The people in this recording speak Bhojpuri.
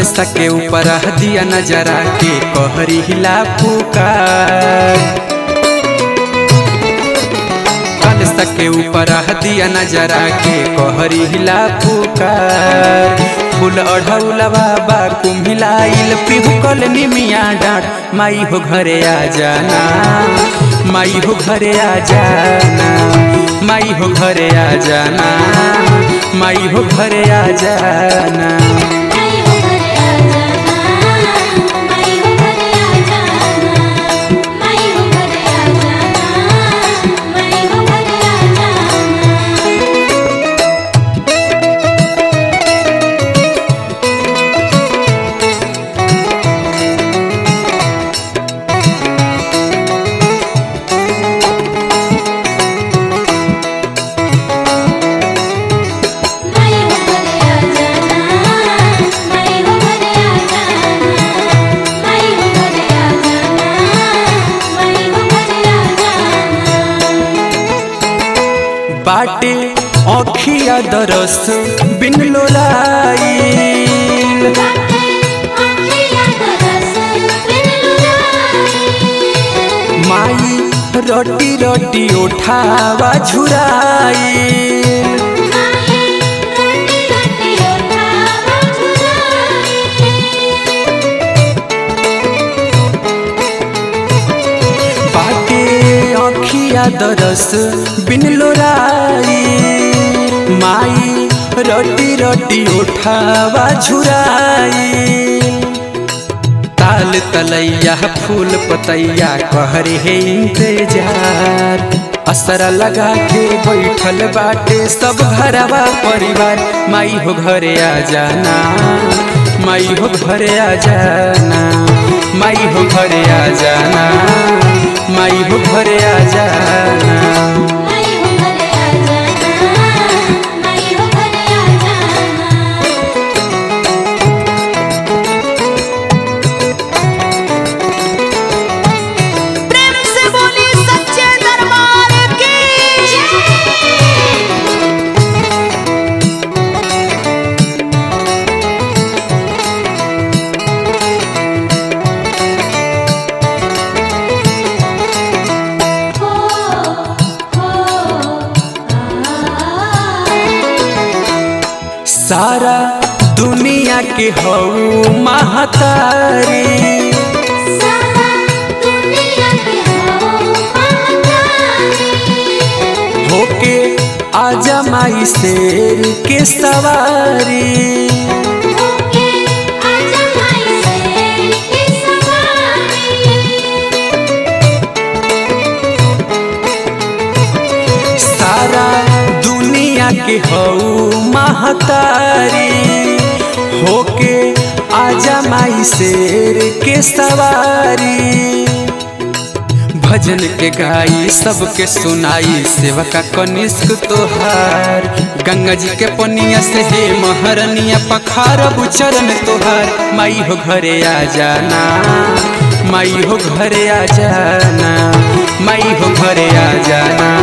कलसा के ऊपर दिया नजरा के कहरी हिला पुकार कलसा के ऊपर दिया नजरा के कहरी हिला पुकार फूल अढ़ौलवा बा कुम्हिलाइल पिहुकल निमिया डाँट माई हो घरे आ जाना माई हो घरे आ जाना माई हो घरे आ जाना माई हो घरे आ जाना माई हो घरे आ जाना माई हो घरे आ जाना माई हो घरे आ जाना माई हो घरे आ जाना माई हो घरे आ जाना माई हो घरे आ जाना माई हो घरे आ जाना माई हो घरे आ जाना बाटे औखिया दरस बिन लोलाइल बाटे अखिया दरस बिन लुराई माई रोटी रोटी उठावा झुराइल माई रोटी रोटी उठावा झुराई बाटे औखिया दरस बिन लोराई माई रोटी रोटी उठावा झुराई ताल तलैया फूल पतैया कहरे है इंतजार असरा लगा के बैठल बाटे सब घरवा परिवार माई हो घरे आ जाना माई हो घरे आ जाना माई हो घरे आ जाना माई हो घरे आ जाना माई हो घरे आ जाना माई हो घरे आ जाना प्रेम से बोली सच्चे दरबार की हो हो सारा दुनिया के हऊ महतारी सारा दुनिया के हो महतारी होके आजा माई शेर के सवारी ओके आजा माई से की सवारी सारा दुनिया के हऊ महतारी होके आजा माई शेर के सवारी भजन के गाई सबके सुनाई सेवका कनिष्क तोहार गंगा जी के पनिया से हे महरनिया पखार चरण तोहार माई हो घरे आ जाना माई हो घरे आ जाना माई हो घरे आ जाना